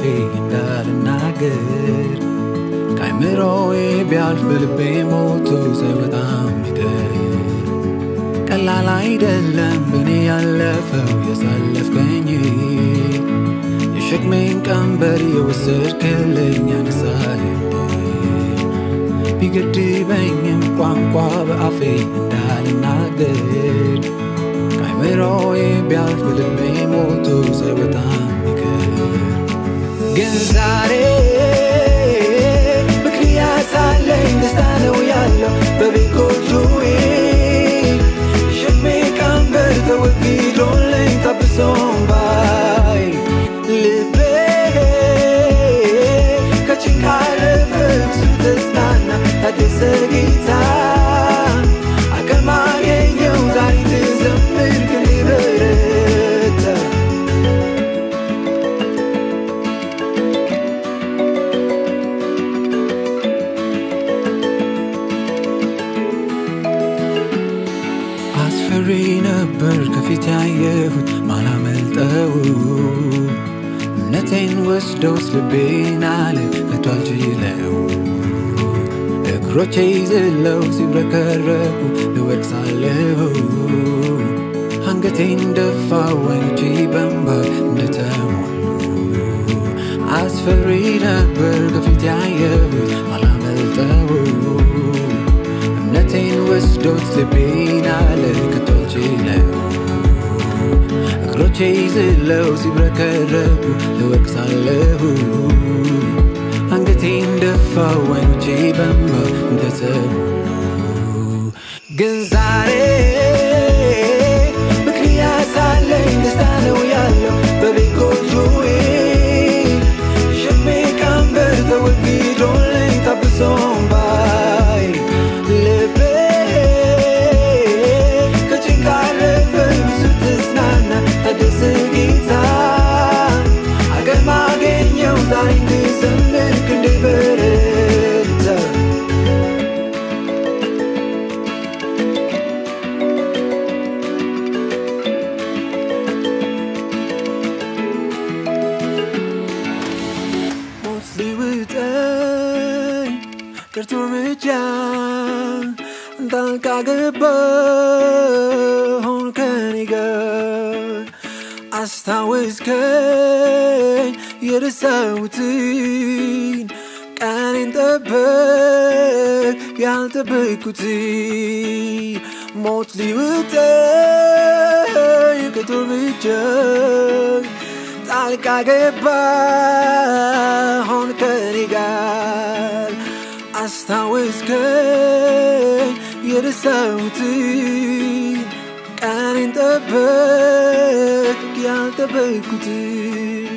እንዳልናገር ከአይምሮዬ ቢያልፍ በልቤ ሞቶ ሳይወጣም ቢቀር ቀላል አይደለም በእኔ ያለፈው ያሳለፍከኝ የሸክሜን ቀንበር የወሰድክልኝ ያነሳኝ ቢገድበኝም ቋንቋ በአፌ እንዳልናገር ከአይምሮዬ ቢያልፍ በልቤ ሞቶ ሳይወጣም ቢቀር ግን ዛሬ ምክንያት አለኝ ደስታ ነው ያለው በቤጎጆዬ ሸክሜ ቀንበር ተወግዶልኝ ታብሶም ባይ ልቤ ከጭንቅ አረፈ ብዙ ተጽናና ታደሰ ጌታ አቅም አገኘው ዛሬ ልዘምር ክንዴ በረታ አስፈሪ ነበር ከፊት ያየሁት ማላመልጠው እምነቴን ወስደውስ ልቤን አለ ከቶ አልችለው እግሮቼ ይዝለው ሲብረከረኩ ልወድቅ ሳለሁ አንገቴን ደፋ ወይኖቼ በንባ እንደተሞሉ አስፈሪ ነበር ከፊት ያየሁት ማላመልጠው እምነቴን ወስዶት ልቤን አለ ከቶ አልችለው እግሮቼ ይዝለው ሲብረከረኩ ልወድቅ ሳለሁ አንገቴን ደፋ ወይኖቼ በንባ እንደተሞሉ ግን ዛሬ ምክንያት አለኝ ደስታ ነው ያለው በቤጎጆዬ ሸክሜ ቀንበር ተወግዶልኝ ታብሶም ባይ ልቤ ከጭንቅ አረፈ ብዙ ተጽናና ታደሰ ጌታ አቅም አገኘው ዛሬ እንድዘምር ክንዴ በረታ ሞት ሊውጠኝ ቀርቶ እርምጃ ጣልቃ ገባ ሆን ከኔ ጋር አስታወስከኝ የረሳሁትን ቀኔን ጠበቅ ያልጠበቅኩትን ሞት ሊውጠኝ ቀርቶ እርምጃ ጣልቃ ገባ ሆን ከኔ ጋር አስታወስከኝ የረሳሁትን ቀኔን ጠበቅ ያልጠበቅኩትን